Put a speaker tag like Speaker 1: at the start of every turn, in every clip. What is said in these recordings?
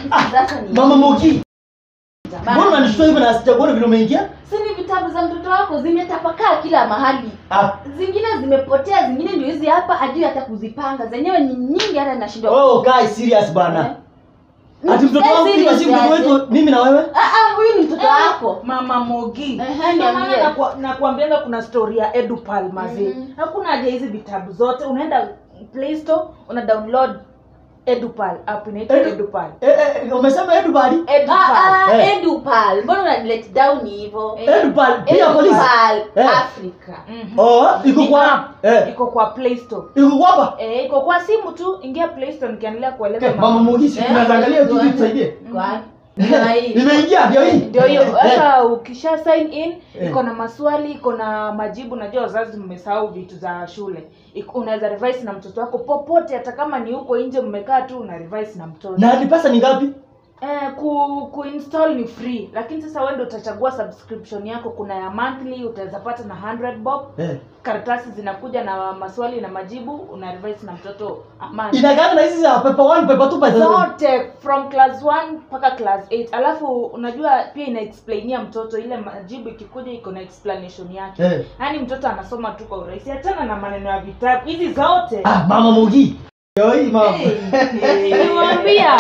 Speaker 1: Sasa ni
Speaker 2: Mama Mogi,
Speaker 1: Jamani.
Speaker 2: mbona unanishtua hivyo na sijakuona vile umeingia?
Speaker 1: Si ni vitabu za mtoto wako zimetapakaa kila mahali.
Speaker 2: Ah,
Speaker 1: Zingine zimepotea, zingine ndio hizi hapa ajui hata kuzipanga. Zenyewe ni nyingi hata nashindwa.
Speaker 2: wewe ukae serious bana. Ati mtoto
Speaker 1: Eh,
Speaker 2: wangu kila
Speaker 1: serious
Speaker 2: siku mtoto
Speaker 1: aje?
Speaker 2: wetu mimi na wewe?
Speaker 1: Ah ah, huyu ni mtoto wako.
Speaker 3: mama mogi
Speaker 1: Ehe,
Speaker 3: Ndio maana
Speaker 1: niambie.
Speaker 3: nakwa- nakwambianga kuna story ya edupal mazee
Speaker 1: Mhm.
Speaker 3: hakuna haja hizi vitabu zote unaenda play store una download edupal app inaitwa
Speaker 2: Edu-
Speaker 3: edupal
Speaker 2: Eh, eh, umesema Edubali?
Speaker 3: edupal
Speaker 1: Ah ah,
Speaker 2: Eh.
Speaker 1: Edupal. Mbona una let down hivyo?
Speaker 2: Edubali pia polisi.
Speaker 1: Edupal
Speaker 2: Eh.
Speaker 1: Africa.
Speaker 3: Mhm.
Speaker 2: Oh, iko
Speaker 3: Ni
Speaker 2: kwa
Speaker 3: app.
Speaker 2: eh,
Speaker 3: iko kwa play store
Speaker 2: iko kwa hapa.
Speaker 3: Eh, iko kwa simu tu ingia play store nikiendelea kueleza
Speaker 2: Okay, Mama Mogi, si
Speaker 1: Eh,
Speaker 2: tunaangalia
Speaker 1: ndio
Speaker 2: kitu tusaidie.
Speaker 1: Kwa ndio hii.
Speaker 2: Nimeingia ndio hii.
Speaker 3: ndio hiyo
Speaker 2: Eh,
Speaker 3: sasa ukisha sign in
Speaker 2: Eh.
Speaker 3: iko na maswali iko na majibu najua wazazi mmesahau vitu za shule Iko- unaweza revise na mtoto wako popote hata kama ni huko nje mmekaa tu una revise na mtoto
Speaker 2: Na ni pesa ni ngapi?
Speaker 3: eh, ku, kuinstall ni free lakini sasa wewe ndio utachagua subscription yako kuna ya monthly utaweza pata na 100 bob
Speaker 2: Eh.
Speaker 3: karatasi zinakuja na maswali na majibu una revise na mtoto amani
Speaker 2: Inakaa na hizi za paper 1, paper 2, paper 3.
Speaker 3: zote from class 1 mpaka class 8 alafu unajua pia ina explainia mtoto ile majibu ikikuja iko na explanation yake
Speaker 2: Eh.
Speaker 3: yaani mtoto anasoma tu kwa urahisi achana na maneno ya vitabu hizi zote
Speaker 2: Ah, Mama Mogi. Ndio hii mama.
Speaker 3: niwaambia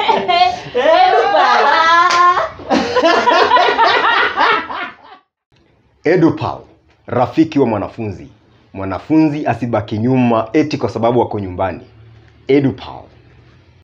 Speaker 4: Edupal, rafiki wa mwanafunzi. Mwanafunzi asibaki nyuma eti kwa sababu wako nyumbani. Edupal.